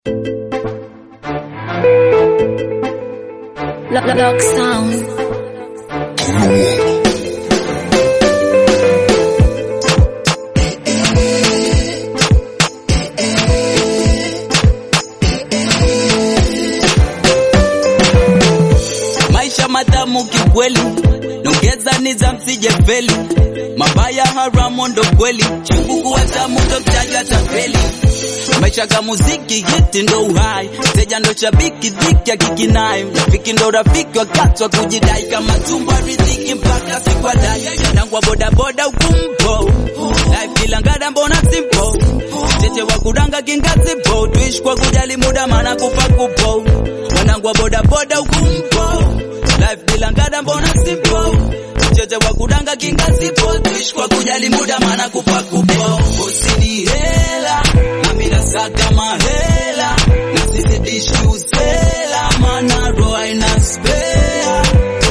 Lock, lock sound. maisha matamu kikweli, nongeza niza msije feli, mabaya haramu ndo kweli, chungu kuwa tamu ndo mtaja tapeli. Maisha ka muziki hiti ndo uhai, teja ndo shabiki dhiki akikinai, rafiki ndo rafiki wakati wa kujidai, kama tumbo riziki mpaka sikwadai, nangwa bodaboda ukumpo life kila ngada mbona simple, cheche wa kudanga kingazipo, tuishi kwa kujali muda maana kufa kupo, wanangu wa bodaboda ukumpo life bila ngada mbona simple Mcheche wa kudanga kingazipo tuishi kwa kujali muda maana kufa kupo usini hela nami nasaka mahela na sizidishi usela maana roho haina spare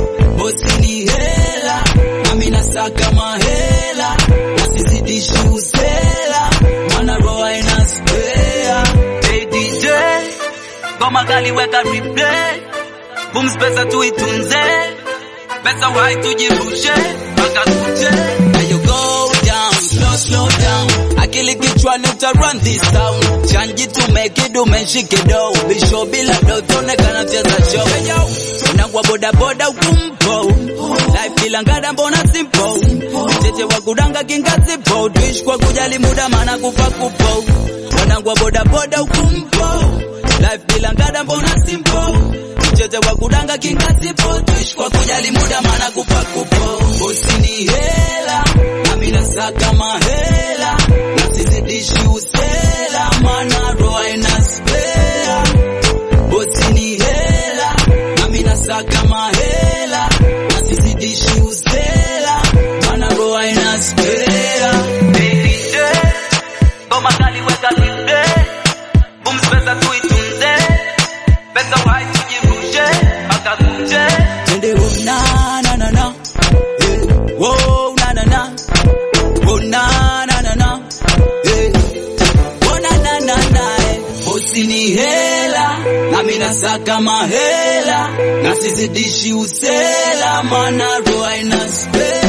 usini hela nami nasaka mahela na sizidishi usela maana roho haina spare hey DJ ngoma kali weka replay Booms pesa tuitunze, pesa wai tujirushe mpaka kuche. Now you go down, slow slow down, akili kichwani uta run this town. Chanji to make it do menshike do, bisho bila do tonekana cheza show. Hey yo, unangwa boda boda ukumpo, life bila ngada mbona simple. Cheche wa kudanga kingazipo, tuishi kwa kujali muda maana kufa kupo. Wanangwa boda boda ukumpo, life bila ngada mbona simple mcheche wa kudanga kingazipo tuishi kwa kujali muda maana kufa kupo usini hela nami nasaka mahela na sizidishi usela maana roho haina spare usini hela nami nasaka mahela na sizidishi usela maana roho haina spare DJ ngoma kali weka linde booms pesa tuitunze pesa wai tujirushe mpaka kuche twende wo na na na na eh wo na na na wo na na na na eh wo na na na na eh usini hela nami nasaka mahela na sizidishi usela maana roho haina spare